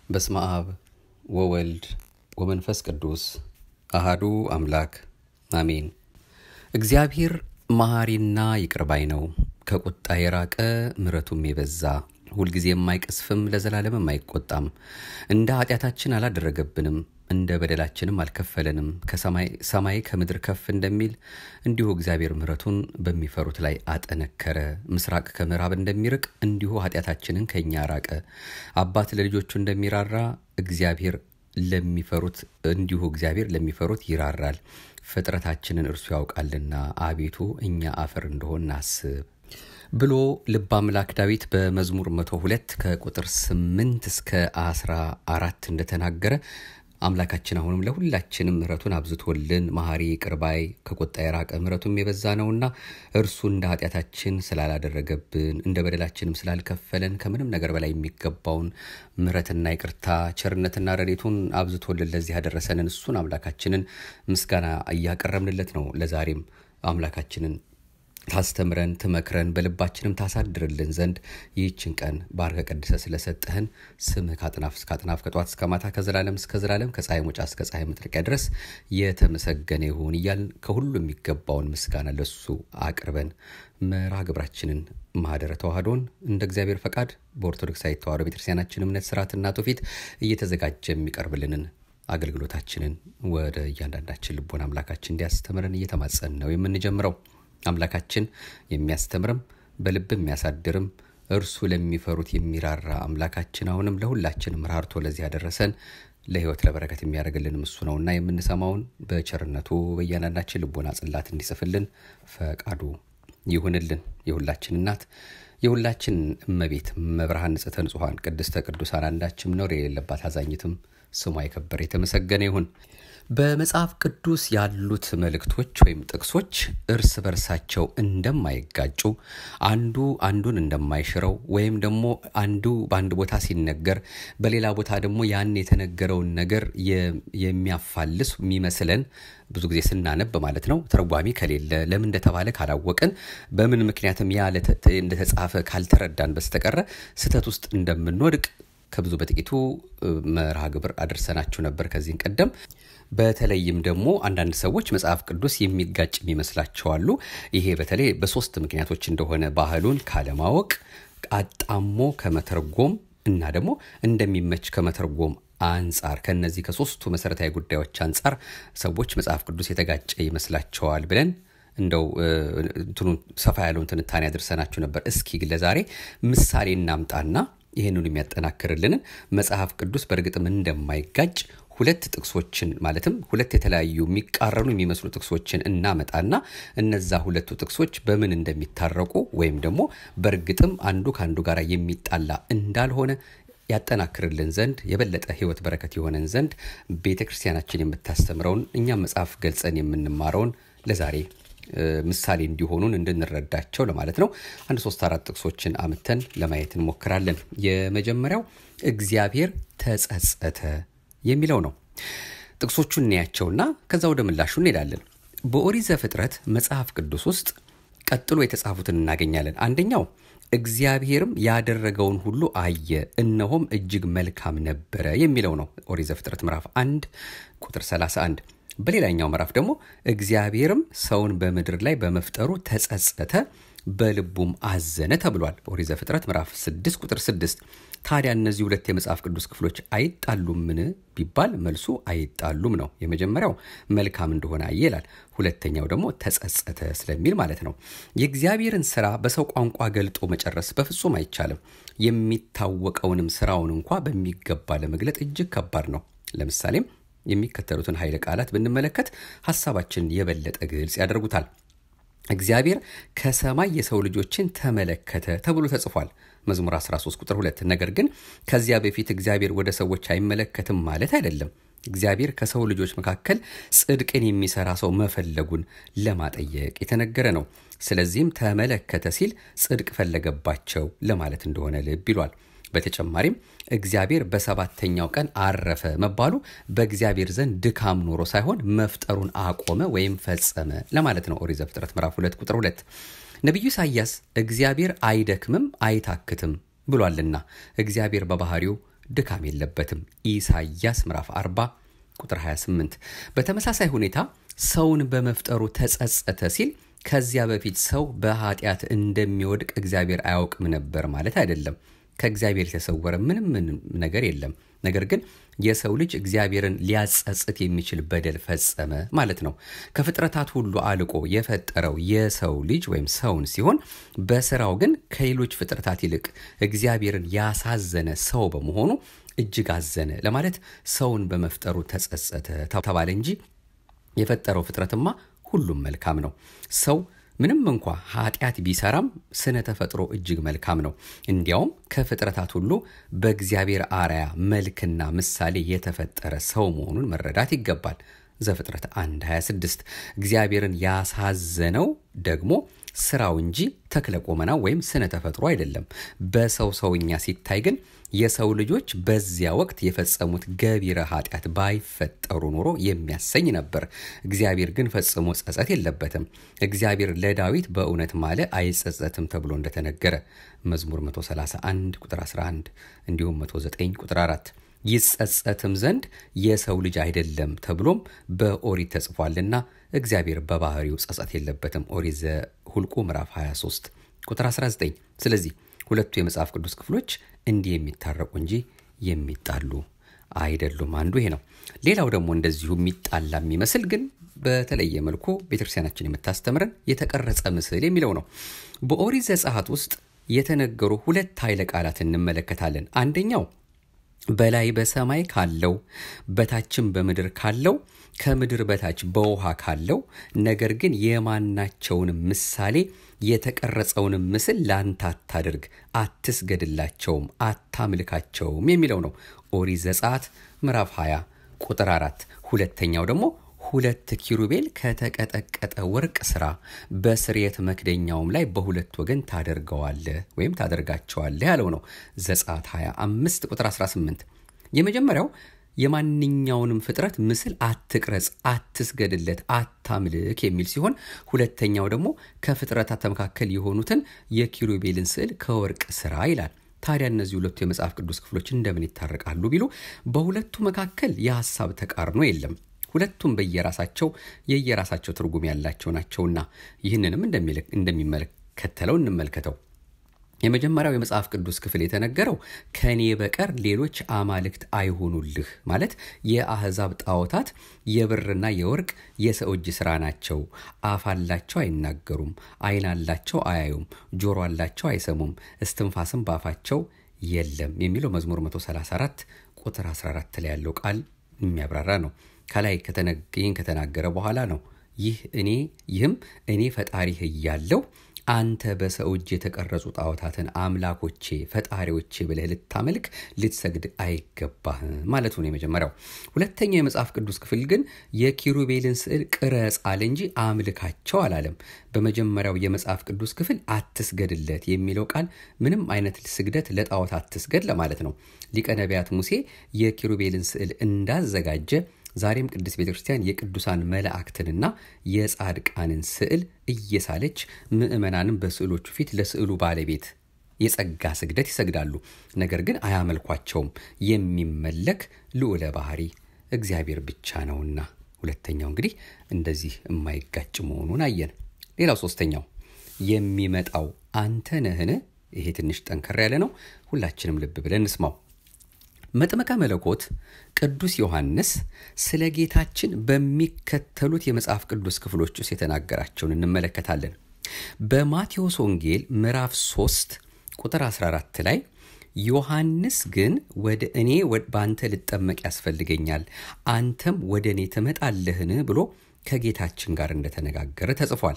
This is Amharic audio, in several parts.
በስመ አብ ወወልድ ወመንፈስ ቅዱስ አሃዱ አምላክ አሜን። እግዚአብሔር መሐሪና ይቅርባይ ነው፣ ከቁጣ የራቀ ምሕረቱም የበዛ ሁልጊዜ የማይቀስፍም ለዘላለምም አይቆጣም። እንደ ኃጢአታችን አላደረገብንም፣ እንደ በደላችንም አልከፈለንም። ከሰማይ ከምድር ከፍ እንደሚል እንዲሁ እግዚአብሔር ምሕረቱን በሚፈሩት ላይ አጠነከረ። ምስራቅ ከምዕራብ እንደሚርቅ እንዲሁ ኃጢአታችንን ከእኛ ራቀ። አባት ለልጆቹ እንደሚራራ እግዚአብሔር ለሚፈሩት እንዲሁ እግዚአብሔር ለሚፈሩት ይራራል። ፍጥረታችንን እርሱ ያውቃልና አቤቱ እኛ አፈር እንደሆን አስብ ብሎ ልበ አምላክ ዳዊት በመዝሙር 102 ከቁጥር 8 እስከ 14 እንደተናገረ አምላካችን አሁንም ለሁላችንም ምሕረቱን አብዝቶልን መሐሪ ቅርባይ ከቁጣ የራቀ ምሕረቱም የበዛ ነውና እርሱ እንደ ኃጢአታችን ስላላደረገብን እንደ በደላችንም ስላልከፈለን ከምንም ነገር በላይ የሚገባውን ምሕረትና ይቅርታ ቸርነትና ረዴቱን አብዝቶልን ለዚህ ያደረሰንን እሱን አምላካችንን ምስጋና እያቀረብንለት ነው። ለዛሬም አምላካችንን ታስተምረን ትመክረን በልባችንም ታሳድርልን ዘንድ ይህችን ቀን ባርከ ቀድሰ ስለሰጠህን ስምህ ከአጥናፍ እስከ አጥናፍ ከጠዋት እስከ ማታ ከዘላለም እስከ ዘላለም ከፀሐይ መውጫ እስከ ፀሐይ መጥለቂያ ድረስ የተመሰገነ ይሁን እያልን ከሁሉ የሚገባውን ምስጋና ለሱ አቅርበን መርሃ ግብራችንን ማህደረ ተዋህዶን እንደ እግዚአብሔር ፈቃድ በኦርቶዶክሳዊ ተዋህዶ ቤተክርስቲያናችን እምነት ስርዓትና ትውፊት እየተዘጋጀ የሚቀርብልንን አገልግሎታችንን ወደ እያንዳንዳችን ልቦና አምላካችን እንዲያስተምረን እየተማጸን ነው የምንጀምረው። አምላካችን የሚያስተምርም በልብ የሚያሳድርም እርሱ ለሚፈሩት የሚራራ አምላካችን አሁንም ለሁላችንም ራርቶ ለዚህ ያደረሰን ለሕይወት ለበረከት የሚያደርግልንም እሱ ነውና የምንሰማውን በቸርነቱ በእያንዳንዳችን ልቦና ጽላት እንዲጽፍልን ፈቃዱ ይሁንልን። የሁላችን እናት የሁላችን እመቤት መብርሃን ንጽሕተ ንጹሐን ቅድስተ ቅዱሳን አንዳችም ነውር የሌለባት አዛኝትም ስሟ የከበረ የተመሰገነ ይሁን። በመጽሐፍ ቅዱስ ያሉት መልእክቶች ወይም ጥቅሶች እርስ በርሳቸው እንደማይጋጩ አንዱ አንዱን እንደማይሽረው ወይም ደግሞ አንዱ በአንድ ቦታ ሲነገር በሌላ ቦታ ደግሞ ያን የተነገረውን ነገር የሚያፋልስ የሚመስለን ብዙ ጊዜ ስናነብ ማለት ነው። ተርጓሚ ከሌለ ለምን እንደተባለ ካላወቅን በምን ምክንያትም ያ እንደተጻፈ ካልተረዳን በስተቀረ ስህተት ውስጥ እንደምንወድቅ ከብዙ በጥቂቱ መርሃ ግብር አድርሰናችሁ ነበር ከዚህን ቀደም። በተለይም ደግሞ አንዳንድ ሰዎች መጽሐፍ ቅዱስ የሚጋጭ የሚመስላቸው አሉ። ይሄ በተለይ በሶስት ምክንያቶች እንደሆነ ባህሉን ካለማወቅ፣ አጣሞ ከመተርጎም እና ደግሞ እንደሚመች ከመተርጎም አንጻር ከነዚህ ከሶስቱ መሰረታዊ ጉዳዮች አንጻር ሰዎች መጽሐፍ ቅዱስ የተጋጨ ይመስላቸዋል ብለን እንደው እንትኑን ሰፋ ያለውን ትንታኔ አድርሰናችሁ ነበር። እስኪ ለዛሬ ምሳሌ እናምጣና ይህንን የሚያጠናክርልንን መጽሐፍ ቅዱስ በእርግጥም እንደማይጋጭ ሁለት ጥቅሶችን ማለትም ሁለት የተለያዩ የሚቃረኑ የሚመስሉ ጥቅሶችን እናመጣና እነዛ ሁለቱ ጥቅሶች በምን እንደሚታረቁ ወይም ደግሞ በእርግጥም አንዱ ከአንዱ ጋር የሚጣላ እንዳልሆነ ያጠናክርልን ዘንድ የበለጠ ሕይወት በረከት የሆነን ዘንድ ቤተ ክርስቲያናችን የምታስተምረውን እኛም መጽሐፍ ገልጸን የምንማረውን ለዛሬ ምሳሌ እንዲሆኑን እንድንረዳቸው ለማለት ነው። አንድ ሶስት አራት ጥቅሶችን አምተን ለማየት እንሞክራለን። የመጀመሪያው እግዚአብሔር ተጸጸተ የሚለው ነው። ጥቅሶቹን እንያቸውና ከዛ ወደ ምላሹ እንሄዳለን። በኦሪት ዘፍጥረት መጽሐፍ ቅዱስ ውስጥ ቀጥሎ የተጻፉትን እናገኛለን። አንደኛው እግዚአብሔርም ያደረገውን ሁሉ አየ፣ እነሆም እጅግ መልካም ነበረ የሚለው ነው። ኦሪት ዘፍጥረት ምዕራፍ 1 ቁጥር 31 በሌላኛው ምዕራፍ ደግሞ እግዚአብሔርም ሰውን በምድር ላይ በመፍጠሩ ተጸጸተ በልቡም አዘነ ተብሏል። ኦሪት ዘፍጥረት ምዕራፍ 6 ቁጥር 6። ታዲያ እነዚህ ሁለት የመጽሐፍ ቅዱስ ክፍሎች አይጣሉምን ቢባል መልሱ አይጣሉም ነው። የመጀመሪያው መልካም እንደሆነ አየ ይላል። ሁለተኛው ደግሞ ተጸጸተ ስለሚል ማለት ነው። የእግዚአብሔርን ስራ በሰው ቋንቋ ገልጦ መጨረስ በፍጹም አይቻልም። የሚታወቀውንም ስራውን እንኳ በሚገባ ለመግለጥ እጅግ ከባድ ነው። ለምሳሌም የሚከተሉትን ኃይለ ቃላት ብንመለከት ሀሳባችንን የበለጠ ግልጽ ያደርጉታል። እግዚአብሔር ከሰማይ የሰው ልጆችን ተመለከተ ተብሎ ተጽፏል። መዝሙር 13 ቁጥር 2። ነገር ግን ከዚያ በፊት እግዚአብሔር ወደ ሰዎች አይመለከትም ማለት አይደለም። እግዚአብሔር ከሰው ልጆች መካከል ጽድቅን የሚሰራ ሰው መፈለጉን ለማጠየቅ የተነገረ ነው። ስለዚህም ተመለከተ ሲል ጽድቅ ፈለገባቸው ለማለት እንደሆነ ልብ ይሏል። በተጨማሪም እግዚአብሔር በሰባተኛው ቀን አረፈ መባሉ በእግዚአብሔር ዘንድ ድካም ኖሮ ሳይሆን መፍጠሩን አቆመ ወይም ፈጸመ ለማለት ነው። ኦሪት ዘፍጥረት ምዕራፍ 2 ቁጥር 2 ነቢዩ ኢሳያስ እግዚአብሔር አይደክምም አይታክትም ብሏልና እግዚአብሔር በባህሪው ድካም የለበትም። ኢሳይያስ ምዕራፍ 40 ቁጥር 28። በተመሳሳይ ሁኔታ ሰውን በመፍጠሩ ተጸጸተ ሲል ከዚያ በፊት ሰው በኃጢአት እንደሚወድቅ እግዚአብሔር አያውቅም ነበር ማለት አይደለም። ከእግዚአብሔር የተሰወረ ምንም ምንም ነገር የለም። ነገር ግን የሰው ልጅ እግዚአብሔርን ሊያጸጽት የሚችል በደል ፈጸመ ማለት ነው። ከፍጥረታት ሁሉ አልቆ የፈጠረው የሰው ልጅ ወይም ሰውን ሲሆን በስራው ግን ከሌሎች ፍጥረታት ይልቅ እግዚአብሔርን ያሳዘነ ሰው በመሆኑ እጅግ አዘነ ለማለት ሰውን በመፍጠሩ ተጸጸተ ተባለ እንጂ የፈጠረው ፍጥረትማ ሁሉም መልካም ነው። ሰው ምንም እንኳ ኃጢአት ቢሰራም ስነ ተፈጥሮ እጅግ መልካም ነው። እንዲያውም ከፍጥረታት ሁሉ በእግዚአብሔር አርያ መልክና ምሳሌ የተፈጠረ ሰው መሆኑን መረዳት ይገባል። ዘፍጥረት 1 26 እግዚአብሔርን ያሳዘነው ደግሞ ስራው እንጂ ተክለ ቁመናው ወይም ስነ ተፈጥሮ አይደለም። በሰው ሰውኛ ሲታይ ግን የሰው ልጆች በዚያ ወቅት የፈጸሙት ገቢረ ኃጢአት ባይፈጠሩ ኖሮ የሚያሰኝ ነበር። እግዚአብሔር ግን ፈጽሞ ጸጸት የለበትም። እግዚአብሔር ለዳዊት በእውነት ማለ አይጸጸትም ተብሎ እንደተነገረ መዝሙር 131 ቁጥር 11 እንዲሁም 109 ቁጥር 4 ይጸጸትም ዘንድ የሰው ልጅ አይደለም ተብሎም በኦሪት ተጽፏልና እግዚአብሔር በባህሪው ጸጸት የለበትም። ኦሪት ዘኍልቍ ምዕራፍ 23 ቁጥር 19። ስለዚህ ሁለቱ የመጽሐፍ ቅዱስ ክፍሎች እንዲህ የሚታረቁ እንጂ የሚጣሉ አይደሉም። አንዱ ይሄ ነው። ሌላው ደግሞ እንደዚሁ የሚጣላ የሚመስል ግን በተለየ መልኩ ቤተክርስቲያናችን የምታስተምረን የተቀረጸ ምስል የሚለው ነው። በኦሪት ዘጸአት ውስጥ የተነገሩ ሁለት ኃይለ ቃላት እንመለከታለን። አንደኛው በላይ በሰማይ ካለው በታችም በምድር ካለው ከምድር በታች በውሃ ካለው ነገር ግን የማናቸውንም ምሳሌ የተቀረጸውንም ምስል ላንተ አታድርግ፣ አትስገድላቸውም፣ አታምልካቸውም የሚለው ነው። ኦሪት ዘጸአት ምዕራፍ 20 ቁጥር 4። ሁለተኛው ደግሞ ሁለት ኪሩቤል ከተቀጠቀጠ ወርቅ ስራ በስርየት መክደኛውም ላይ በሁለት ወገን ታደርገዋለህ ወይም ታደርጋቸዋለህ ያለው ነው። ዘጸአት 25 ቁጥር 18። የመጀመሪያው የማንኛውንም ፍጥረት ምስል አትቅረጽ፣ አትስገድለት፣ አታምልክ የሚል ሲሆን ሁለተኛው ደግሞ ከፍጥረታት መካከል የሆኑትን የኪሩቤልን ስዕል ከወርቅ ስራ ይላል። ታዲያ እነዚህ ሁለቱ የመጽሐፍ ቅዱስ ክፍሎች እንደምን ይታረቃሉ ቢሉ በሁለቱ መካከል የሐሳብ ተቃርኖ የለም። ሁለቱም በየራሳቸው የየራሳቸው ትርጉም ያላቸው ናቸውና ይህንንም እንደሚመለከተለው እንመልከተው። የመጀመሪያው የመጽሐፍ ቅዱስ ክፍል የተነገረው ከእኔ በቀር ሌሎች አማልክት አይሆኑልህ ማለት የአሕዛብ ጣዖታት የብርና የወርቅ የሰው እጅ ሥራ ናቸው። አፍ አላቸው አይናገሩም፣ ዓይን አላቸው አያዩም፣ ጆሮ አላቸው አይሰሙም፣ እስትንፋስም ባፋቸው የለም የሚለው መዝሙር 134 ቁጥር 14 ላይ ያለው ቃል የሚያብራራ ነው። ከላይ ይህን ከተናገረ በኋላ ነው ይህ እኔ ይህም እኔ ፈጣሪህ እያለው አንተ በሰው እጅ የተቀረጹ ጣዖታትን አምላኮቼ ፈጣሪዎቼ ብለህ ልታመልክ ልትሰግድ አይገባህም ማለቱ ነው የመጀመሪያው። ሁለተኛው የመጽሐፍ ቅዱስ ክፍል ግን የኪሩቤልን ስዕል ቅረጽ አለ እንጂ አምልካቸው አላለም። በመጀመሪያው የመጽሐፍ ቅዱስ ክፍል አትስገድለት የሚለው ቃል ምንም አይነት ስግደት ለጣዖት አትስገድ ለማለት ነው። ሊቀ ነቢያት ሙሴ የኪሩቤልን ስዕል እንዳዘጋጀ ዛሬም ቅድስት ቤተ ክርስቲያን የቅዱሳን መላእክትንና የጻድቃንን ስዕል እየሳለች ምዕመናንም በስዕሎቹ ፊት ለስዕሉ ባለቤት የጸጋ ስግደት ይሰግዳሉ። ነገር ግን አያመልኳቸውም። የሚመለክ ልዑለ ባህሪ እግዚአብሔር ብቻ ነውና። ሁለተኛው እንግዲህ እንደዚህ የማይጋጭ መሆኑን አየን። ሌላው ሶስተኛው የሚመጣው አንተ ነህን? ይሄ ትንሽ ጠንከር ያለ ነው። ሁላችንም ልብ ብለን እንስማው። መጥመቀ መለኮት ቅዱስ ዮሐንስ ስለ ጌታችን በሚከተሉት የመጽሐፍ ቅዱስ ክፍሎች ውስጥ የተናገራቸውን እንመለከታለን። በማቴዎስ ወንጌል ምዕራፍ 3 ቁጥር 14 ላይ ዮሐንስ ግን ወደ እኔ በአንተ ልጠመቅ ያስፈልገኛል፣ አንተም ወደ እኔ ትመጣለህን ብሎ ከጌታችን ጋር እንደተነጋገረ ተጽፏል።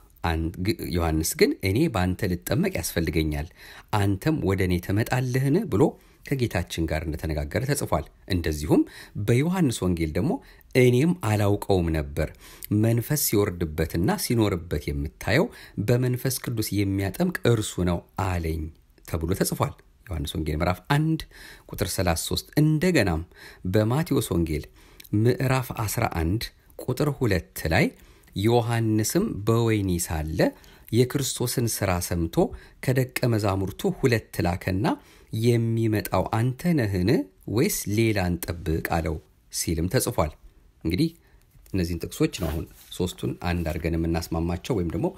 ዮሐንስ ግን እኔ በአንተ ልጠመቅ ያስፈልገኛል፣ አንተም ወደ እኔ ትመጣለህን ብሎ ከጌታችን ጋር እንደተነጋገረ ተጽፏል። እንደዚሁም በዮሐንስ ወንጌል ደግሞ እኔም አላውቀውም ነበር፣ መንፈስ ሲወርድበትና ሲኖርበት የምታየው በመንፈስ ቅዱስ የሚያጠምቅ እርሱ ነው አለኝ ተብሎ ተጽፏል። ዮሐንስ ወንጌል ምዕራፍ 1 ቁጥር 33። እንደገናም በማቴዎስ ወንጌል ምዕራፍ 11 ቁጥር 2 ላይ ዮሐንስም በወህኒ ሳለ የክርስቶስን ሥራ ሰምቶ ከደቀ መዛሙርቱ ሁለት ላከና የሚመጣው አንተ ነህን ወይስ ሌላ እንጠብቅ አለው ሲልም ተጽፏል። እንግዲህ እነዚህን ጥቅሶች ነው አሁን ሶስቱን አንድ አድርገን የምናስማማቸው ወይም ደግሞ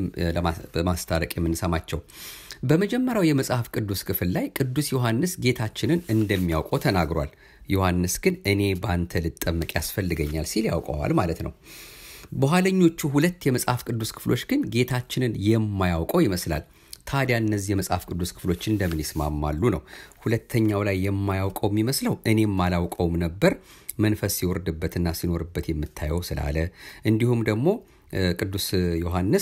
በማስታረቅ የምንሰማቸው። በመጀመሪያው የመጽሐፍ ቅዱስ ክፍል ላይ ቅዱስ ዮሐንስ ጌታችንን እንደሚያውቀው ተናግሯል። ዮሐንስ ግን እኔ በአንተ ልጠመቅ ያስፈልገኛል ሲል ያውቀዋል ማለት ነው። በኋለኞቹ ሁለት የመጽሐፍ ቅዱስ ክፍሎች ግን ጌታችንን የማያውቀው ይመስላል። ታዲያ እነዚህ የመጽሐፍ ቅዱስ ክፍሎች እንደምን ይስማማሉ ነው? ሁለተኛው ላይ የማያውቀው የሚመስለው እኔም አላውቀውም ነበር መንፈስ ሲወርድበትና ሲኖርበት የምታየው ስላለ፣ እንዲሁም ደግሞ ቅዱስ ዮሐንስ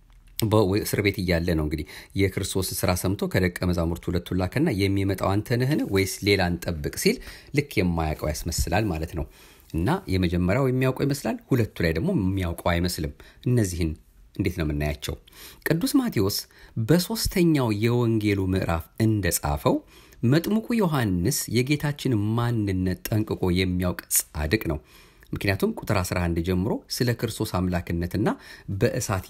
በእስር ቤት እያለ ነው እንግዲህ የክርስቶስ ስራ ሰምቶ ከደቀ መዛሙርቱ ሁለቱን ላከና የሚመጣው አንተ ነህን ወይስ ሌላ እንጠብቅ ሲል ልክ የማያውቀው ያስመስላል ማለት ነው። እና የመጀመሪያው የሚያውቀው ይመስላል፣ ሁለቱ ላይ ደግሞ የሚያውቀው አይመስልም። እነዚህን እንዴት ነው የምናያቸው? ቅዱስ ማቴዎስ በሦስተኛው የወንጌሉ ምዕራፍ እንደጻፈው መጥምቁ ዮሐንስ የጌታችን ማንነት ጠንቅቆ የሚያውቅ ጻድቅ ነው። ምክንያቱም ቁጥር 11 ጀምሮ ስለ ክርስቶስ አምላክነትና በእሳት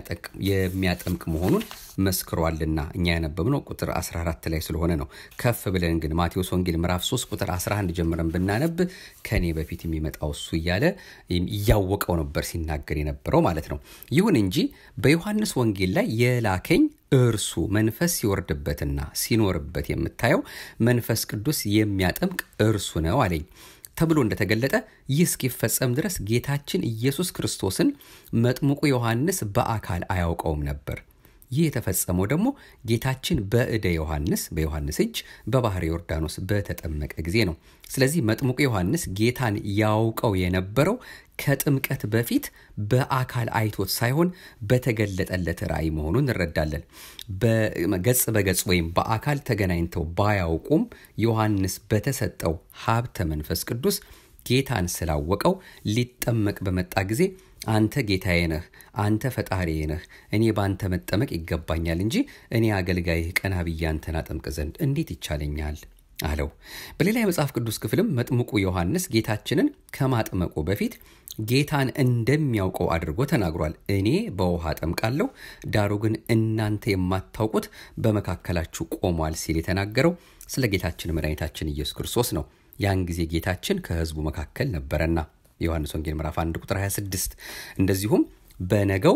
የሚያጠምቅ መሆኑን መስክሯልና እኛ ያነበብነው ቁጥር 14 ላይ ስለሆነ ነው። ከፍ ብለን ግን ማቴዎስ ወንጌል ምዕራፍ 3 ቁጥር 11 ጀምረን ብናነብ ከኔ በፊት የሚመጣው እሱ እያለ እያወቀው ነበር ሲናገር የነበረው ማለት ነው። ይሁን እንጂ በዮሐንስ ወንጌል ላይ የላከኝ እርሱ መንፈስ ሲወርድበትና ሲኖርበት የምታየው መንፈስ ቅዱስ የሚያጠምቅ እርሱ ነው አለኝ ተብሎ እንደተገለጠ ይህ እስኪፈጸም ድረስ ጌታችን ኢየሱስ ክርስቶስን መጥምቁ ዮሐንስ በአካል አያውቀውም ነበር። ይህ የተፈጸመው ደግሞ ጌታችን በእደ ዮሐንስ በዮሐንስ እጅ በባህረ ዮርዳኖስ በተጠመቀ ጊዜ ነው። ስለዚህ መጥምቁ ዮሐንስ ጌታን ያውቀው የነበረው ከጥምቀት በፊት በአካል አይቶት ሳይሆን በተገለጠለት ራእይ መሆኑን እንረዳለን። በገጽ በገጽ ወይም በአካል ተገናኝተው ባያውቁም ዮሐንስ በተሰጠው ሀብተ መንፈስ ቅዱስ ጌታን ስላወቀው ሊጠመቅ በመጣ ጊዜ አንተ ጌታዬ ነህ፣ አንተ ፈጣሪዬ ነህ፣ እኔ በአንተ መጠመቅ ይገባኛል እንጂ እኔ አገልጋይህ ቀና ብዬ አንተን አጠምቅ ዘንድ እንዴት ይቻለኛል አለው። በሌላ የመጽሐፍ ቅዱስ ክፍልም መጥምቁ ዮሐንስ ጌታችንን ከማጥመቁ በፊት ጌታን እንደሚያውቀው አድርጎ ተናግሯል። እኔ በውሃ አጠምቃለሁ፣ ዳሩ ግን እናንተ የማታውቁት በመካከላችሁ ቆሟል ሲል የተናገረው ስለ ጌታችን መድኃኒታችን ኢየሱስ ክርስቶስ ነው። ያን ጊዜ ጌታችን ከሕዝቡ መካከል ነበረና ዮሐንስ ወንጌል ምዕራፍ 1 ቁጥር 26 እንደዚሁም በነገው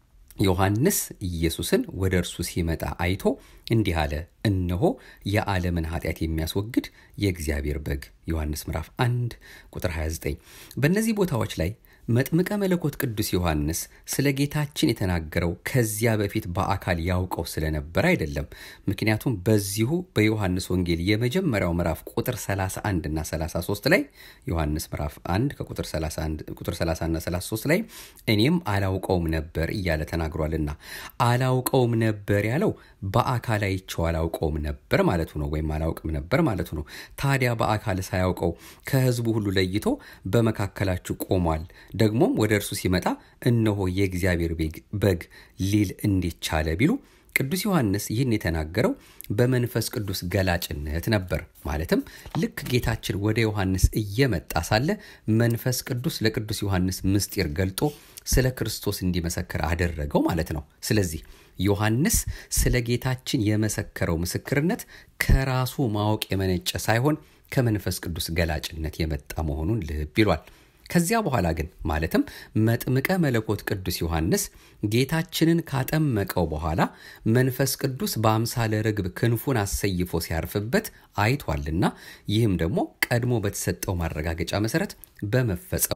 ዮሐንስ ኢየሱስን ወደ እርሱ ሲመጣ አይቶ እንዲህ አለ፣ እነሆ የዓለምን ኃጢአት የሚያስወግድ የእግዚአብሔር በግ። ዮሐንስ ምዕራፍ 1 ቁጥር 29። በእነዚህ ቦታዎች ላይ መጥምቀ መለኮት ቅዱስ ዮሐንስ ስለ ጌታችን የተናገረው ከዚያ በፊት በአካል ያውቀው ስለነበር አይደለም። ምክንያቱም በዚሁ በዮሐንስ ወንጌል የመጀመሪያው ምዕራፍ ቁጥር 31 እና 33 ላይ ዮሐንስ ምዕራፍ 1 ከቁጥር 31 ቁጥር 30 እና 33 ላይ እኔም አላውቀውም ነበር እያለ ተናግሯልና አላውቀውም ነበር ያለው በአካል አይቼው አላውቀውም ነበር ማለቱ ነው፣ ወይም አላውቅም ነበር ማለቱ ነው። ታዲያ በአካል ሳያውቀው ከሕዝቡ ሁሉ ለይቶ በመካከላችሁ ቆሟል ደግሞም ወደ እርሱ ሲመጣ እነሆ የእግዚአብሔር በግ ሊል እንዴት ቻለ ቢሉ ቅዱስ ዮሐንስ ይህን የተናገረው በመንፈስ ቅዱስ ገላጭነት ነበር። ማለትም ልክ ጌታችን ወደ ዮሐንስ እየመጣ ሳለ መንፈስ ቅዱስ ለቅዱስ ዮሐንስ ምስጢር ገልጦ ስለ ክርስቶስ እንዲመሰክር አደረገው ማለት ነው። ስለዚህ ዮሐንስ ስለ ጌታችን የመሰከረው ምስክርነት ከራሱ ማወቅ የመነጨ ሳይሆን ከመንፈስ ቅዱስ ገላጭነት የመጣ መሆኑን ልብ ይሏል። ከዚያ በኋላ ግን ማለትም መጥምቀ መለኮት ቅዱስ ዮሐንስ ጌታችንን ካጠመቀው በኋላ መንፈስ ቅዱስ በአምሳለ ርግብ ክንፉን አሰይፎ ሲያርፍበት አይቷልና ይህም ደግሞ ቀድሞ በተሰጠው ማረጋገጫ መሰረት በመፈጸሙ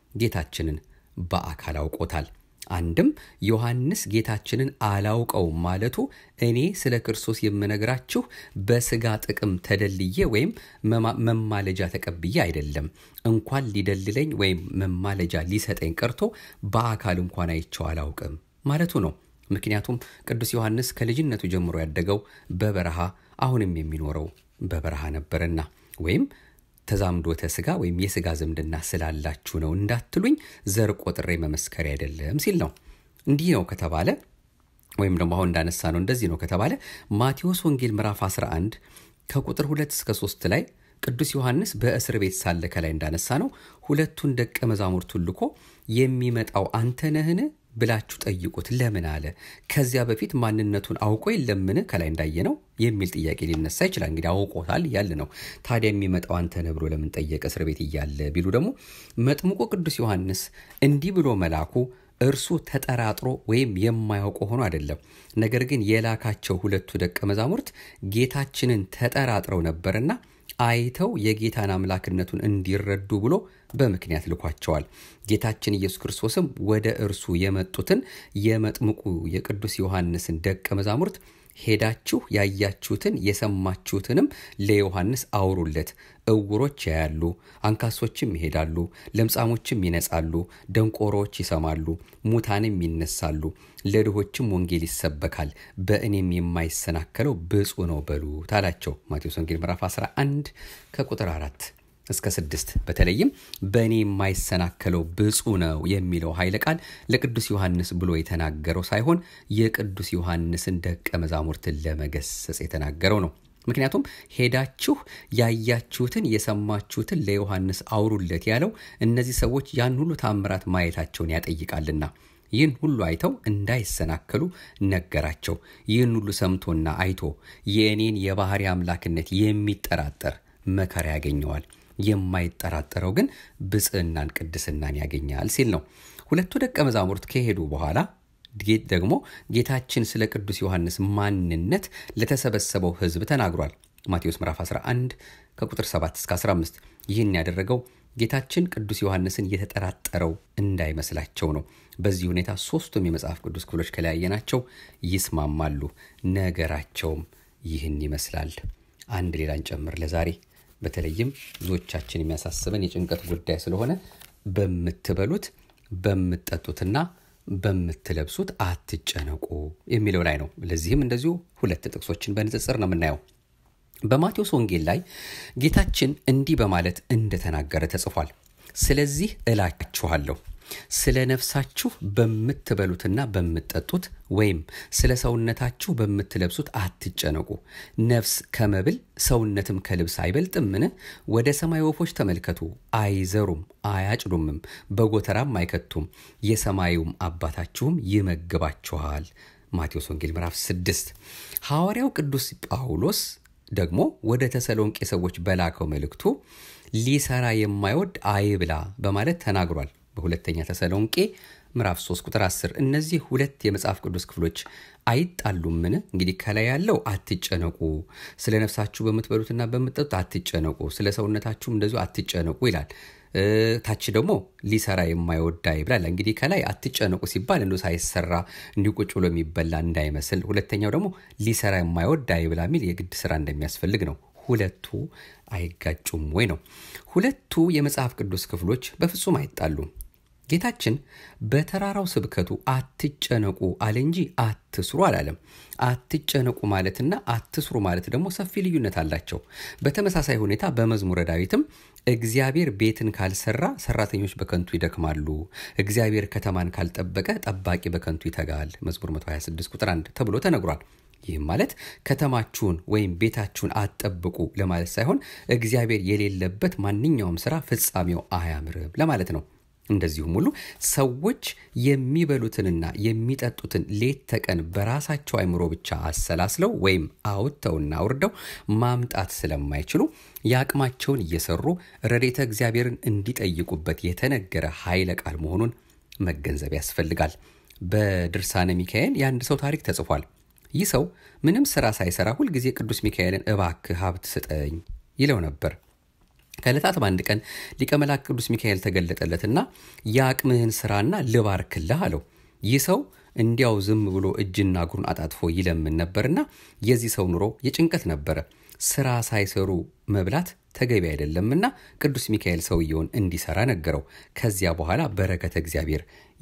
ጌታችንን በአካል አውቆታል። አንድም ዮሐንስ ጌታችንን አላውቀውም ማለቱ እኔ ስለ ክርስቶስ የምነግራችሁ በስጋ ጥቅም ተደልዬ ወይም መማለጃ ተቀብዬ አይደለም። እንኳን ሊደልለኝ ወይም መማለጃ ሊሰጠኝ ቀርቶ በአካል እንኳን አይቼው አላውቅም ማለቱ ነው። ምክንያቱም ቅዱስ ዮሐንስ ከልጅነቱ ጀምሮ ያደገው በበረሃ አሁንም የሚኖረው በበረሃ ነበርና ወይም ተዛምዶተ ስጋ ወይም የስጋ ዝምድና ስላላችሁ ነው እንዳትሉኝ ዘር ቆጥሬ መመስከሪያ አይደለም ሲል ነው። እንዲህ ነው ከተባለ ወይም ደግሞ አሁን እንዳነሳ ነው እንደዚህ ነው ከተባለ ማቴዎስ ወንጌል ምዕራፍ 11 ከቁጥር 2 እስከ 3 ላይ ቅዱስ ዮሐንስ በእስር ቤት ሳለ ከላይ እንዳነሳ ነው ሁለቱን ደቀ መዛሙርቱን ልኮ የሚመጣው አንተ ነህን ብላችሁ ጠይቁት ለምን አለ? ከዚያ በፊት ማንነቱን አውቆ የለምን? ከላይ እንዳየነው የሚል ጥያቄ ሊነሳ ይችላል። እንግዲህ አውቆታል እያለ ነው። ታዲያ የሚመጣው አንተ ነህ ብሎ ለምን ጠየቀ እስር ቤት እያለ ቢሉ ደግሞ መጥምቁ ቅዱስ ዮሐንስ እንዲህ ብሎ መላኩ እርሱ ተጠራጥሮ ወይም የማያውቀው ሆኖ አይደለም። ነገር ግን የላካቸው ሁለቱ ደቀ መዛሙርት ጌታችንን ተጠራጥረው ነበርና አይተው የጌታን አምላክነቱን እንዲረዱ ብሎ በምክንያት ልኳቸዋል። ጌታችን ኢየሱስ ክርስቶስም ወደ እርሱ የመጡትን የመጥምቁ የቅዱስ ዮሐንስን ደቀ መዛሙርት ሄዳችሁ ያያችሁትን የሰማችሁትንም ለዮሐንስ አውሩለት። እውሮች ያያሉ፣ አንካሶችም ይሄዳሉ፣ ለምጻሞችም ይነጻሉ፣ ደንቆሮዎች ይሰማሉ፣ ሙታንም ይነሳሉ፣ ለድሆችም ወንጌል ይሰበካል፣ በእኔም የማይሰናከለው ብፁዕ ነው በሉት አላቸው። ማቴዎስ ወንጌል ምዕራፍ 11 ከቁጥር 4 እስከ ስድስት በተለይም በእኔ የማይሰናከለው ብፁዕ ነው የሚለው ኃይለ ቃል ለቅዱስ ዮሐንስ ብሎ የተናገረው ሳይሆን የቅዱስ ዮሐንስን ደቀ መዛሙርትን ለመገሰጽ የተናገረው ነው። ምክንያቱም ሄዳችሁ ያያችሁትን የሰማችሁትን ለዮሐንስ አውሩለት ያለው እነዚህ ሰዎች ያን ሁሉ ታምራት ማየታቸውን ያጠይቃልና ይህን ሁሉ አይተው እንዳይሰናከሉ ነገራቸው። ይህን ሁሉ ሰምቶና አይቶ የእኔን የባህሪ አምላክነት የሚጠራጠር መከራ ያገኘዋል የማይጠራጠረው ግን ብፅዕናን ቅድስናን ያገኛል ሲል ነው። ሁለቱ ደቀ መዛሙርት ከሄዱ በኋላ ደግሞ ጌታችን ስለ ቅዱስ ዮሐንስ ማንነት ለተሰበሰበው ሕዝብ ተናግሯል። ማቴዎስ ምዕራፍ 11 ከቁጥር 7 እስከ 15 ይህን ያደረገው ጌታችን ቅዱስ ዮሐንስን የተጠራጠረው እንዳይመስላቸው ነው። በዚህ ሁኔታ ሶስቱም የመጽሐፍ ቅዱስ ክፍሎች ከለያየናቸው ይስማማሉ። ነገራቸውም ይህን ይመስላል። አንድ ሌላን ጨምር ለዛሬ በተለይም ብዙዎቻችን የሚያሳስበን የጭንቀት ጉዳይ ስለሆነ በምትበሉት በምትጠጡትና በምትለብሱት አትጨነቁ የሚለው ላይ ነው። ለዚህም እንደዚሁ ሁለት ጥቅሶችን በንጽጽር ነው የምናየው። በማቴዎስ ወንጌል ላይ ጌታችን እንዲህ በማለት እንደተናገረ ተጽፏል። ስለዚህ እላችኋለሁ ስለ ነፍሳችሁ በምትበሉትና በምትጠጡት ወይም ስለ ሰውነታችሁ በምትለብሱት አትጨነቁ። ነፍስ ከመብል ሰውነትም ከልብስ አይበልጥምን? ወደ ሰማይ ወፎች ተመልከቱ፣ አይዘሩም፣ አያጭዱምም፣ በጎተራም አይከቱም፣ የሰማዩም አባታችሁም ይመግባችኋል። ማቴዎስ ወንጌል ምዕራፍ 6 ሐዋርያው ቅዱስ ጳውሎስ ደግሞ ወደ ተሰሎንቄ ሰዎች በላከው መልእክቱ ሊሰራ የማይወድ አይብላ በማለት ተናግሯል። በሁለተኛ ተሰሎንቄ ምዕራፍ 3 ቁጥር 10 እነዚህ ሁለት የመጽሐፍ ቅዱስ ክፍሎች አይጣሉምን? እንግዲህ ከላይ ያለው አትጨነቁ፣ ስለ ነፍሳችሁ በምትበሉትና በምትጠጡት አትጨነቁ፣ ስለ ሰውነታችሁም እንደዚሁ አትጨነቁ ይላል። ታች ደግሞ ሊሰራ የማይወዳ ይብላል። እንግዲህ ከላይ አትጨነቁ ሲባል እንዲ ሳይሰራ እንዲሁ ቁጭ ብሎ የሚበላ እንዳይመስል፣ ሁለተኛው ደግሞ ሊሰራ የማይወዳ ይብላ የሚል የግድ ስራ እንደሚያስፈልግ ነው። ሁለቱ አይጋጩም ወይ ነው። ሁለቱ የመጽሐፍ ቅዱስ ክፍሎች በፍጹም አይጣሉም። ጌታችን በተራራው ስብከቱ አትጨነቁ አለ እንጂ አትስሩ አላለም። አትጨነቁ ማለትና አትስሩ ማለት ደግሞ ሰፊ ልዩነት አላቸው። በተመሳሳይ ሁኔታ በመዝሙረ ዳዊትም እግዚአብሔር ቤትን ካልሰራ ሰራተኞች በከንቱ ይደክማሉ፣ እግዚአብሔር ከተማን ካልጠበቀ ጠባቂ በከንቱ ይተጋል፣ መዝሙር 126 ቁጥር 1 ተብሎ ተነግሯል። ይህም ማለት ከተማችሁን ወይም ቤታችሁን አትጠብቁ ለማለት ሳይሆን እግዚአብሔር የሌለበት ማንኛውም ስራ ፍጻሜው አያምርም ለማለት ነው። እንደዚሁም ሁሉ ሰዎች የሚበሉትንና የሚጠጡትን ሌት ተቀን በራሳቸው አይምሮ ብቻ አሰላስለው ወይም አውጥተውና አውርደው ማምጣት ስለማይችሉ የአቅማቸውን እየሰሩ ረድኤተ እግዚአብሔርን እንዲጠይቁበት የተነገረ ኃይለ ቃል መሆኑን መገንዘብ ያስፈልጋል። በድርሳነ ሚካኤል የአንድ ሰው ታሪክ ተጽፏል። ይህ ሰው ምንም ስራ ሳይሰራ ሁልጊዜ ቅዱስ ሚካኤልን እባክህ ሀብት ስጠኝ ይለው ነበር። ከዕለታት በአንድ ቀን ሊቀ መላእክት ቅዱስ ሚካኤል ተገለጠለትና የአቅምህን ስራና ልባርክልህ አለው። ይህ ሰው እንዲያው ዝም ብሎ እጅና እግሩን አጣጥፎ ይለምን ነበርና የዚህ ሰው ኑሮ የጭንቀት ነበረ። ስራ ሳይሰሩ መብላት ተገቢ አይደለምና ቅዱስ ሚካኤል ሰውየውን እንዲሰራ ነገረው። ከዚያ በኋላ በረከተ እግዚአብሔር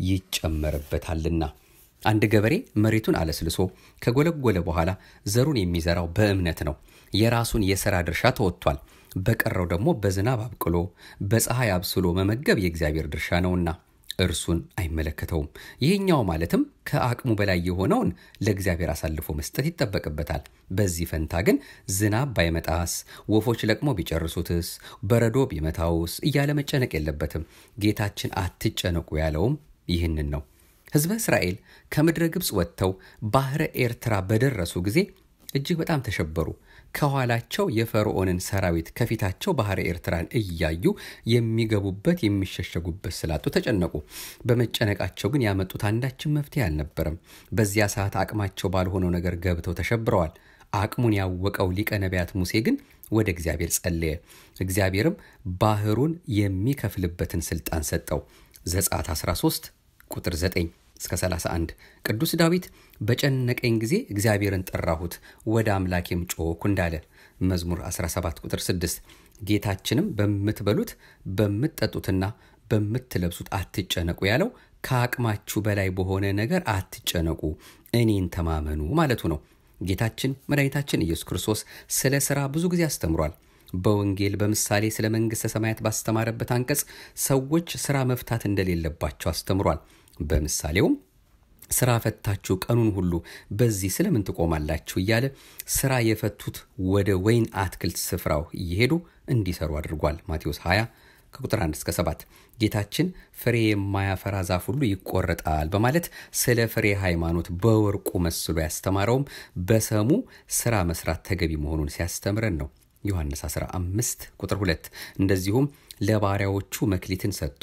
ይጨመርበታልና። አንድ ገበሬ መሬቱን አለስልሶ ከጎለጎለ በኋላ ዘሩን የሚዘራው በእምነት ነው። የራሱን የሥራ ድርሻ ተወጥቷል። በቀረው ደግሞ በዝናብ አብቅሎ በፀሐይ አብስሎ መመገብ የእግዚአብሔር ድርሻ ነውና እርሱን አይመለከተውም። ይህኛው ማለትም ከአቅሙ በላይ የሆነውን ለእግዚአብሔር አሳልፎ መስጠት ይጠበቅበታል። በዚህ ፈንታ ግን ዝናብ ባይመጣስ፣ ወፎች ለቅሞ ቢጨርሱትስ፣ በረዶ ቢመታውስ እያለ መጨነቅ የለበትም። ጌታችን አትጨነቁ ያለውም ይህንን ነው። ሕዝበ እስራኤል ከምድረ ግብፅ ወጥተው ባሕረ ኤርትራ በደረሱ ጊዜ እጅግ በጣም ተሸበሩ። ከኋላቸው የፈርዖንን ሰራዊት ከፊታቸው ባሕረ ኤርትራን እያዩ የሚገቡበት የሚሸሸጉበት ስላጡ ተጨነቁ። በመጨነቃቸው ግን ያመጡት አንዳችን መፍትሄ አልነበረም። በዚያ ሰዓት አቅማቸው ባልሆነው ነገር ገብተው ተሸብረዋል። አቅሙን ያወቀው ሊቀ ነቢያት ሙሴ ግን ወደ እግዚአብሔር ጸለየ። እግዚአብሔርም ባህሩን የሚከፍልበትን ስልጣን ሰጠው። ዘጸአት 13 ቁጥር 9 እስከ 31 ቅዱስ ዳዊት በጨነቀኝ ጊዜ እግዚአብሔርን ጠራሁት ወደ አምላኬም ጮኽኩ እንዳለ መዝሙር 17 ቁጥር 6 ጌታችንም በምትበሉት በምትጠጡትና በምትለብሱት አትጨነቁ ያለው ከአቅማችሁ በላይ በሆነ ነገር አትጨነቁ፣ እኔን ተማመኑ ማለቱ ነው። ጌታችን መድኃኒታችን ኢየሱስ ክርስቶስ ስለ ሥራ ብዙ ጊዜ አስተምሯል። በወንጌል በምሳሌ ስለ መንግሥተ ሰማያት ባስተማረበት አንቀጽ ሰዎች ሥራ መፍታት እንደሌለባቸው አስተምሯል። በምሳሌውም ስራ ፈታችሁ ቀኑን ሁሉ በዚህ ስለምን ትቆማላችሁ እያለ ስራ የፈቱት ወደ ወይን አትክልት ስፍራው እየሄዱ እንዲሰሩ አድርጓል። ማቴዎስ 20 ከቁጥር 1 እስከ 7 ጌታችን ፍሬ የማያፈራ ዛፍ ሁሉ ይቆረጣል በማለት ስለ ፍሬ ሃይማኖት በወርቁ መስሎ ያስተማረውም በሰሙ ስራ መስራት ተገቢ መሆኑን ሲያስተምረን ነው። ዮሐንስ 15 ቁጥር 2 እንደዚሁም ለባሪያዎቹ መክሊትን ሰጥቶ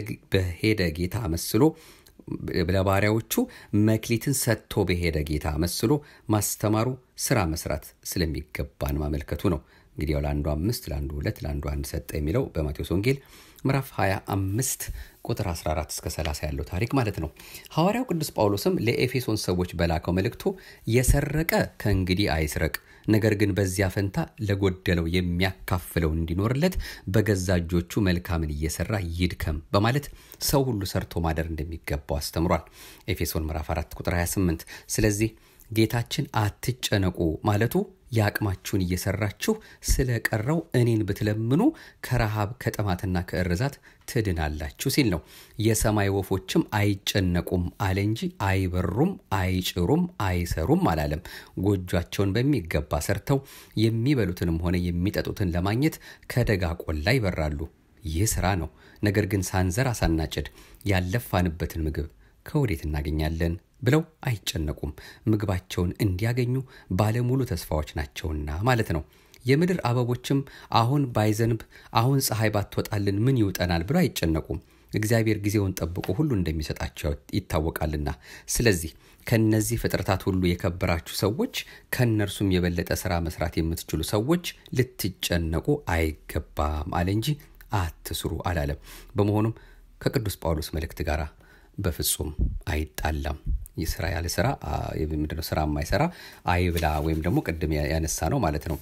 በሄደ ጌታ መስሎ ለባሪያዎቹ መክሊትን ሰጥቶ በሄደ ጌታ መስሎ ማስተማሩ ስራ መስራት ስለሚገባን ማመልከቱ ነው። እንግዲህ ያው ለአንዱ አምስት ለአንዱ ሁለት ለአንዱ አንድ ሰጠ የሚለው በማቴዎስ ወንጌል ምዕራፍ 25 ቁጥር 14 እስከ 30 ያለው ታሪክ ማለት ነው። ሐዋርያው ቅዱስ ጳውሎስም ለኤፌሶን ሰዎች በላከው መልእክቱ የሰረቀ ከእንግዲህ አይስረቅ፣ ነገር ግን በዚያ ፈንታ ለጎደለው የሚያካፍለው እንዲኖርለት በገዛ እጆቹ መልካምን እየሰራ ይድከም በማለት ሰው ሁሉ ሰርቶ ማደር እንደሚገባው አስተምሯል። ኤፌሶን ምዕራፍ 4 ቁጥር 28 ስለዚህ ጌታችን አትጨነቁ ማለቱ የአቅማችሁን እየሰራችሁ ስለ ቀረው እኔን ብትለምኑ ከረሃብ ከጥማትና ከእርዛት ትድናላችሁ ሲል ነው። የሰማይ ወፎችም አይጨነቁም አለ እንጂ አይበሩም፣ አይጭሩም፣ አይሰሩም አላለም። ጎጇቸውን በሚገባ ሰርተው የሚበሉትንም ሆነ የሚጠጡትን ለማግኘት ከደጋ ቆላ ይበራሉ። ይህ ስራ ነው። ነገር ግን ሳንዘራ ሳናጭድ ያለፋንበትን ምግብ ከወዴት እናገኛለን ብለው አይጨነቁም። ምግባቸውን እንዲያገኙ ባለሙሉ ተስፋዎች ናቸውና ማለት ነው። የምድር አበቦችም አሁን ባይዘንብ አሁን ፀሐይ ባትወጣልን ምን ይውጠናል ብለው አይጨነቁም። እግዚአብሔር ጊዜውን ጠብቆ ሁሉ እንደሚሰጣቸው ይታወቃልና። ስለዚህ ከነዚህ ፍጥረታት ሁሉ የከበራችሁ ሰዎች፣ ከእነርሱም የበለጠ ስራ መስራት የምትችሉ ሰዎች ልትጨነቁ አይገባም አለ እንጂ አትስሩ አላለም። በመሆኑም ከቅዱስ ጳውሎስ መልእክት ጋር በፍጹም አይጣላም። ስራ ያለ ስራ ምንድነው? ስራ የማይሰራ አይብላ ወይም ደግሞ ቅድም ያነሳ ነው ማለት ነው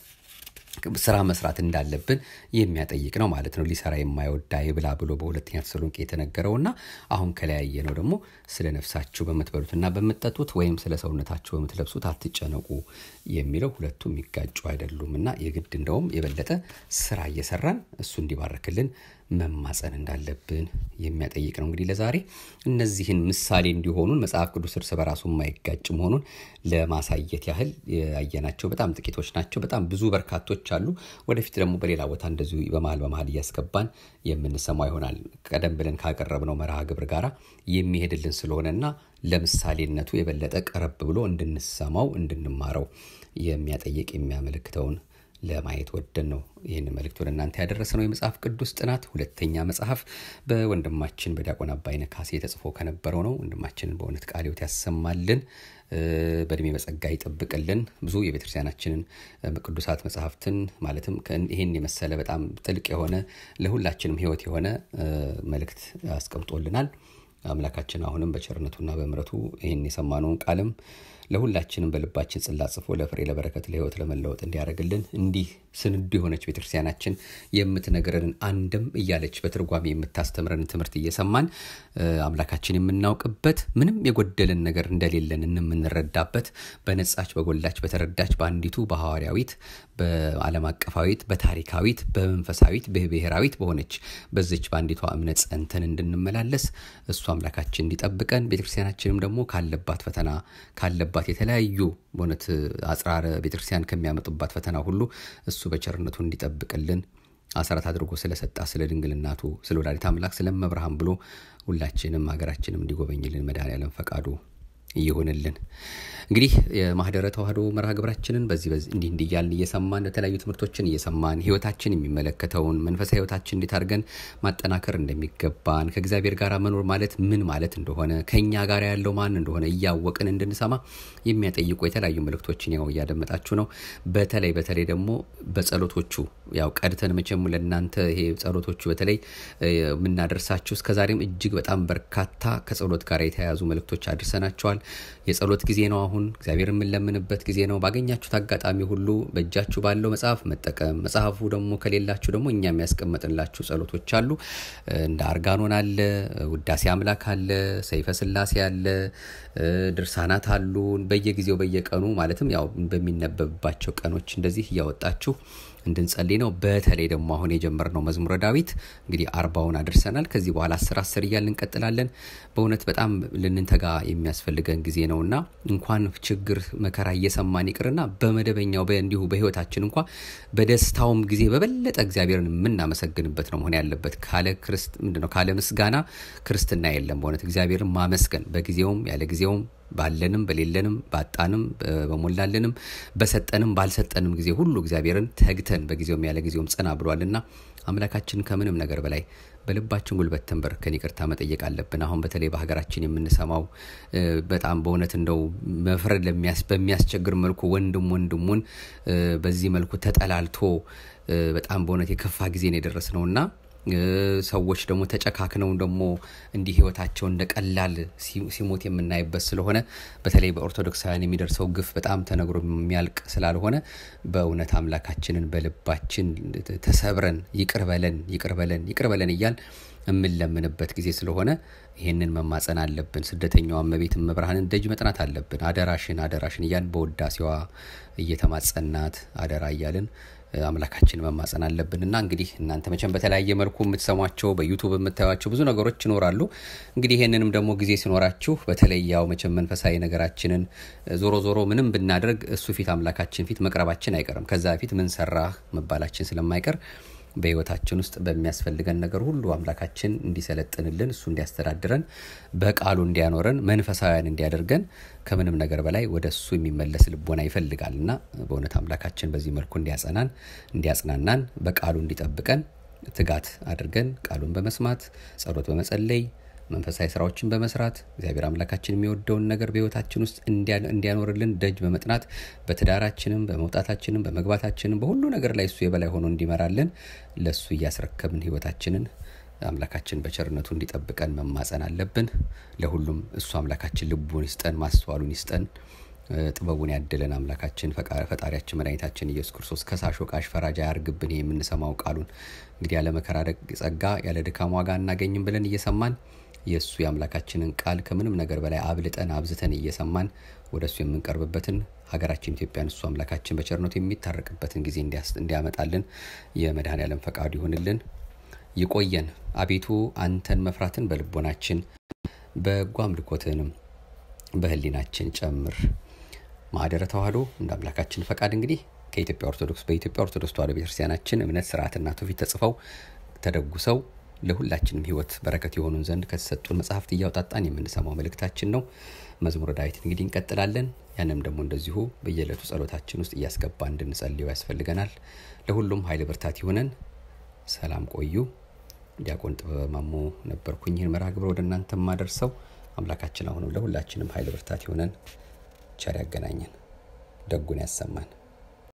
ስራ መስራት እንዳለብን የሚያጠይቅ ነው ማለት ነው። ሊሰራ የማይወዳ ይብላ ብሎ በሁለተኛ ተሰሎንቄ የተነገረውና አሁን ከለያየ ነው ደግሞ ስለ ነፍሳችሁ በምትበሉትና በምትጠጡት ወይም ስለ ሰውነታችሁ በምትለብሱት አትጨነቁ የሚለው ሁለቱ የሚጋጩ አይደሉም እና የግድ እንደውም የበለጠ ስራ እየሰራን እሱ እንዲባረክልን መማፀን እንዳለብን የሚያጠይቅ ነው። እንግዲህ ለዛሬ እነዚህን ምሳሌ እንዲሆኑን መጽሐፍ ቅዱስ እርስ በራሱ የማይጋጭ መሆኑን ለማሳየት ያህል ያየናቸው በጣም ጥቂቶች ናቸው። በጣም ብዙ በርካቶች አሉ። ወደፊት ደግሞ በሌላ ቦታ እንደዚሁ በመሀል በመሀል እያስገባን የምንሰማው ይሆናል። ቀደም ብለን ካቀረብነው መርሃ ግብር ጋር የሚሄድልን ስለሆነና ለምሳሌነቱ የበለጠ ቀረብ ብሎ እንድንሰማው እንድንማረው የሚያጠይቅ የሚያመለክተውን ለማየት ወደን ነው ይህን መልእክት ወደ እናንተ ያደረሰ ነው። የመጽሐፍ ቅዱስ ጥናት ሁለተኛ መጽሐፍ በወንድማችን በዲያቆን አባይነህ ካሴ ተጽፎ ከነበረው ነው። ወንድማችንን በእውነት ቃለ ሕይወት ያሰማልን፣ በእድሜ በጸጋ ይጠብቅልን። ብዙ የቤተክርስቲያናችንን ቅዱሳት መጽሐፍትን ማለትም ይህን የመሰለ በጣም ጥልቅ የሆነ ለሁላችንም ሕይወት የሆነ መልእክት አስቀምጦልናል። አምላካችን አሁንም በቸርነቱና በምሕረቱ ይህን የሰማነውን ቃልም ለሁላችንም በልባችን ጽላት ጽፎ ለፍሬ ለበረከት ለህይወት ለመለወጥ እንዲያደርግልን እንዲህ ስንዱ የሆነች ቤተክርስቲያናችን የምትነግረንን አንድም እያለች በትርጓሜ የምታስተምረንን ትምህርት እየሰማን አምላካችን የምናውቅበት ምንም የጎደልን ነገር እንደሌለን የምንረዳበት በነጻች በጎላች በተረዳች በአንዲቱ በሐዋርያዊት በዓለም አቀፋዊት በታሪካዊት በመንፈሳዊት በብሔራዊት በሆነች በዚች በአንዲቷ እምነት ጸንተን እንድንመላለስ እሱ አምላካችን እንዲጠብቀን ቤተክርስቲያናችንም ደግሞ ካለባት ፈተና ካለባት የተለያዩ በእውነት አጽራረ ቤተክርስቲያን ከሚያመጡባት ፈተና ሁሉ እሱ በቸርነቱ እንዲጠብቅልን አስራት አድርጎ ስለሰጣ ስለ ድንግልናቱ ስለ ወላዲተ አምላክ ስለ መብርሃን ብሎ ሁላችንም ሀገራችንም እንዲጎበኝልን መድኃኔዓለም ፈቃዱ ይሁንልን። እንግዲህ የማህደረ ተዋህዶ መርሃ ግብራችንን በዚህ እንዲህ እንዲህ እያልን እየሰማን የተለያዩ ትምህርቶችን እየሰማን ህይወታችን የሚመለከተውን መንፈሳዊ ህይወታችን እንዴት አድርገን ማጠናከር እንደሚገባን ከእግዚአብሔር ጋር መኖር ማለት ምን ማለት እንደሆነ ከእኛ ጋር ያለው ማን እንደሆነ እያወቅን እንድንሰማ የሚያጠይቁ የተለያዩ መልእክቶችን ያው እያደመጣችሁ ነው። በተለይ በተለይ ደግሞ በጸሎቶቹ ያው ቀድተን መቼም ለእናንተ ይሄ ጸሎቶቹ በተለይ የምናደርሳችሁ እስከዛሬም እጅግ በጣም በርካታ ከጸሎት ጋር የተያያዙ መልእክቶች አድርሰናቸዋል። የጸሎት ጊዜ ነው። አሁን እግዚአብሔር የምንለምንበት ጊዜ ነው። ባገኛችሁት አጋጣሚ ሁሉ በእጃችሁ ባለው መጽሐፍ መጠቀም፣ መጽሐፉ ደግሞ ከሌላችሁ ደግሞ እኛ የሚያስቀምጥላችሁ ጸሎቶች አሉ። እንደ አርጋኖን አለ፣ ውዳሴ አምላክ አለ፣ ሰይፈ ስላሴ አለ፣ ድርሳናት አሉ። በየጊዜው በየቀኑ ማለትም ያው በሚነበብባቸው ቀኖች እንደዚህ እያወጣችሁ እንድንጸልይ ነው። በተለይ ደግሞ አሁን የጀመርነው መዝሙረ ዳዊት እንግዲህ አርባውን አድርሰናል። ከዚህ በኋላ አስር አስር እያልን እንቀጥላለን። በእውነት በጣም ልንተጋ የሚያስፈልገን ጊዜ ነውና እንኳን ችግር መከራ እየሰማን ይቅርና በመደበኛው እንዲሁ በህይወታችን እንኳ በደስታውም ጊዜ በበለጠ እግዚአብሔርን የምናመሰግንበት ነው መሆን ያለበት። ካለ ክርስት ምንድነው ካለ ምስጋና ክርስትና የለም። በእውነት እግዚአብሔርን ማመስገን በጊዜውም ያለ ጊዜውም ባለንም በሌለንም ባጣንም በሞላለንም በሰጠንም ባልሰጠንም ጊዜ ሁሉ እግዚአብሔርን ተግተን በጊዜውም ያለ ጊዜውም ጸና ብሏልና አምላካችን ከምንም ነገር በላይ በልባችን ጉልበት ተንበርከን ይቅርታ መጠየቅ አለብን። አሁን በተለይ በሀገራችን የምንሰማው በጣም በእውነት እንደው መፍረድ በሚያስቸግር መልኩ ወንድም ወንድሙን በዚህ መልኩ ተጠላልቶ በጣም በእውነት የከፋ ጊዜ ነው የደረስ ነውና ሰዎች ደግሞ ተጨካክነው ደግሞ እንዲህ ህይወታቸው እንደ ቀላል ሲሞት የምናይበት ስለሆነ በተለይ በኦርቶዶክሳውያን የሚደርሰው ግፍ በጣም ተነግሮ የሚያልቅ ስላልሆነ በእውነት አምላካችንን በልባችን ተሰብረን ይቅር በለን ይቅር በለን ይቅር በለን እያል የምንለምንበት ጊዜ ስለሆነ ይህንን መማጸን አለብን። ስደተኛዋ እመቤት መብርሃንን ደጅ መጥናት አለብን። አደራሽን አደራሽን እያልን በውዳሴዋ እየተማጸናት አደራ እያልን አምላካችን መማጸን አለብን እና እንግዲህ እናንተ መቼም በተለያየ መልኩ የምትሰሟቸው በዩቱብ የምታዩቸው ብዙ ነገሮች ይኖራሉ። እንግዲህ ይህንንም ደግሞ ጊዜ ሲኖራችሁ በተለይ ያው መቼም መንፈሳዊ ነገራችንን ዞሮ ዞሮ ምንም ብናደርግ እሱ ፊት አምላካችን ፊት መቅረባችን አይቀርም። ከዛ በፊት ምን ሰራህ መባላችን ስለማይቀር በህይወታችን ውስጥ በሚያስፈልገን ነገር ሁሉ አምላካችን እንዲሰለጥንልን እሱ እንዲያስተዳድረን በቃሉ እንዲያኖረን መንፈሳውያን እንዲያደርገን ከምንም ነገር በላይ ወደ እሱ የሚመለስ ልቦና ይፈልጋል እና በእውነት አምላካችን በዚህ መልኩ እንዲያጸናን እንዲያጽናናን በቃሉ እንዲጠብቀን ትጋት አድርገን ቃሉን በመስማት ጸሎት በመጸለይ መንፈሳዊ ስራዎችን በመስራት እግዚአብሔር አምላካችን የሚወደውን ነገር በህይወታችን ውስጥ እንዲያኖርልን ደጅ በመጥናት በትዳራችንም በመውጣታችንም በመግባታችንም በሁሉ ነገር ላይ እሱ የበላይ ሆኖ እንዲመራልን ለእሱ እያስረከብን ህይወታችንን አምላካችን በቸርነቱ እንዲጠብቀን መማጸን አለብን። ለሁሉም እሱ አምላካችን ልቡን ይስጠን፣ ማስተዋሉን ይስጠን፣ ጥበቡን ያድለን። አምላካችን ፈጣሪያችን መድኃኒታችን ኢየሱስ ክርስቶስ ከሳሽ ወቃሽ ፈራጅ አያርግብን። የምንሰማው ቃሉን እንግዲህ ያለ መከራ ጸጋ ያለ ድካም ዋጋ እናገኝም ብለን እየሰማን የእሱ የአምላካችንን ቃል ከምንም ነገር በላይ አብልጠን አብዝተን እየሰማን ወደ እሱ የምንቀርብበትን ሀገራችን ኢትዮጵያን እሱ አምላካችን በቸርነቱ የሚታረቅበትን ጊዜ እንዲያመጣልን የመድኃኔ ዓለም ፈቃዱ ይሁንልን። ይቆየን። አቤቱ አንተን መፍራትን በልቦናችን በጎ አምልኮትንም በህሊናችን ጨምር። ማህደረ ተዋህዶ እንደ አምላካችን ፈቃድ እንግዲህ ከኢትዮጵያ ኦርቶዶክስ በኢትዮጵያ ኦርቶዶክስ ተዋህዶ ቤተክርስቲያናችን እምነት ስርዓትና ትውፊት ተጽፈው ተደጉሰው ለሁላችንም ህይወት በረከት የሆኑን ዘንድ ከተሰጡን መጽሐፍት እያውጣጣን የምንሰማው መልእክታችን ነው። መዝሙረ ዳዊት እንግዲህ እንቀጥላለን። ያንም ደግሞ እንደዚሁ በየዕለቱ ጸሎታችን ውስጥ እያስገባ እንድንጸልየው ያስፈልገናል። ለሁሉም ኃይል ብርታት ይሆነን። ሰላም ቆዩ። ዲያቆን ጥበበ ማሞ ነበርኩኝ። ይህን መርሃ ግብር ወደ እናንተ ማደርሰው አምላካችን አሁንም ለሁላችንም ኃይል ብርታት ይሆነን። ቸር ያገናኘን፣ ደጉን ያሰማን።